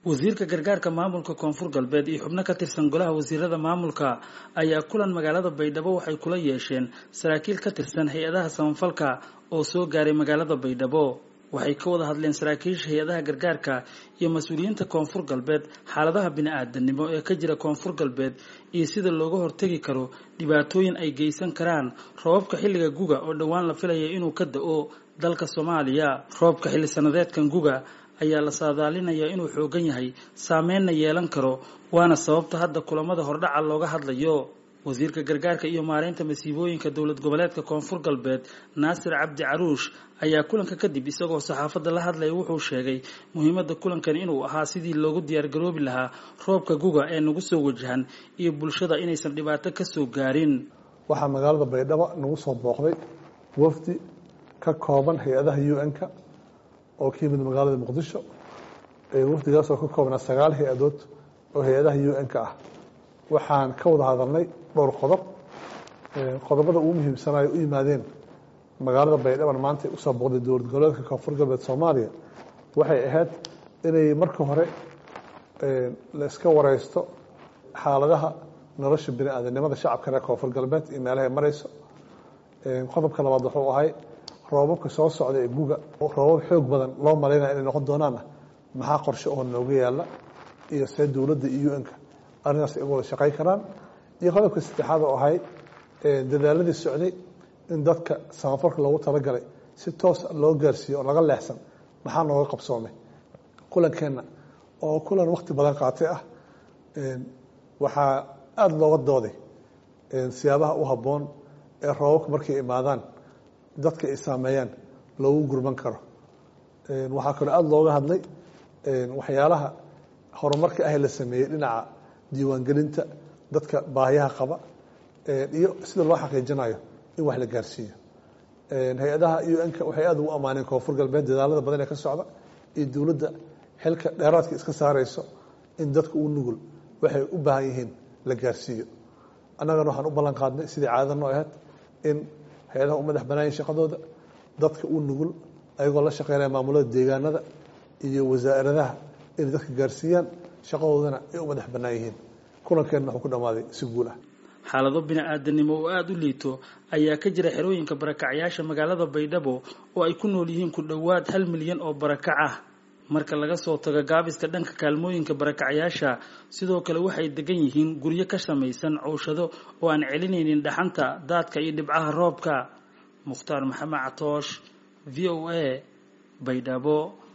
wasiirka gargaarka maamulka koonfur galbeed iyo xubno ka tirsan golaha wasiirada maamulka ayaa kulan magaalada baydhabo waxay kula yeesheen saraakiil ka tirsan hay-adaha samafalka oo soo gaaray magaalada baydhabo waxay ka wada hadleen saraakiisha hay-adaha gargaarka iyo mas-uuliyiinta koonfur galbeed xaaladaha bini-aadanimo ee ka jira koonfur galbeed iyo sida looga hortegi karo dhibaatooyin ay geysan karaan roobabka xilliga guga oo dhowaan la filaya inuu ka da-o dalka soomaaliya roobka xilli sanadeedkan guga ayaa la saadaalinayaa inuu xoogan yahay saameynna yeelan karo waana sababta hadda kulamada hordhaca looga hadlayo wasiirka gargaarka iyo maareynta masiibooyinka dowlad goboleedka koonfur galbeed naasir cabdi caruush ayaa kulanka kadib isagoo saxaafadda la hadlaya wuxuu sheegay muhiimadda kulankan inuu ahaa sidii loogu diyaargaroobi lahaa roobka guga ee nagu soo wajahan iyo bulshada inaysan dhibaato ka soo gaarin waxaa magaalada baydhabo nagu soo booqday wafdi ka kooban hay-adaha u n-ka oo ka yimid magaalada muqdisho wafdigaas oo ka koobnaa sagaal hay-adood oo hay-adaha u n-ka ah waxaan ka wada hadalnay dhowr qodob qodobada ugu muhiimsanayo u yimaadeen magaalada baydhaban maanta usoo booqday dowlad goboleedka koonfur galbeed soomaaliya waxay ahayd inay marka hore la iska wareysto xaaladaha nolosha bini aadanimada shacabka reer koonfur galbeed iyo meelahay mareyso qodobka labaad wuxuu ahay roobabka soo socda ee guga roobab xoog badan loo malaynaya inay noqon doonaanna maxaa qorshe oo nooga yaala iyo see dowladda iyo u-nka arrintaas ay uga wada shaqayn karaan iyo qodobka saddexaad oo ahay dadaaladii socday in dadka samafalka loogu talagalay si toos loo gaarsiiyo oo laga leexsan maxaa nooga qabsoomay kulankeenna oo kulan wakti badan qaatay ah waxaa aada looga dooday siyaabaha u habboon ee roobabka markay imaadaan dadka ay saameeyaan loogu gurman karo waxaa kaloo aada looga hadlay waxyaalaha horumarka ah la sameeyey dhinaca diiwaangelinta dadka baahiyaha qaba iyo sida loo xaqiijinayo in wax la gaarsiiyo hay-adaha u n-ka waxay aada ugu ammaaneen koonfur galbeed dadaalada badan ee ka socda iyo dowladda xilka dheeraadka iska saareyso in dadka uu nugul waxay u baahan yihiin la gaarsiiyo annagana waxaan u ballan qaadnay sidii caadada noo ahayd in hay-adaha u madax banaayin shaqadooda dadka u nugul ayagoo la shaqeynaya maamulada deegaanada iyo wasaaradaha inay dadka gaarsiiyaan shaqadoodana ay u madax bannaan yihiin kulankeenna wuxuu ku dhammaaday si guul ah xaalado bini-aadanimo oo aada u liito ayaa ka jira xerooyinka barakacyaasha magaalada baydhabo oo ay ku nool yihiin ku dhowaad hal milyan oo barakac ah marka laga soo tago gaabiska dhanka kaalmooyinka barakacyaasha sidoo kale waxay degan yihiin guryo ka samaysan cowshado oo aan celinaynin dhaxanta daadka iyo dhibcaha roobka mukhtaar maxamed catoosh v o a baydhabo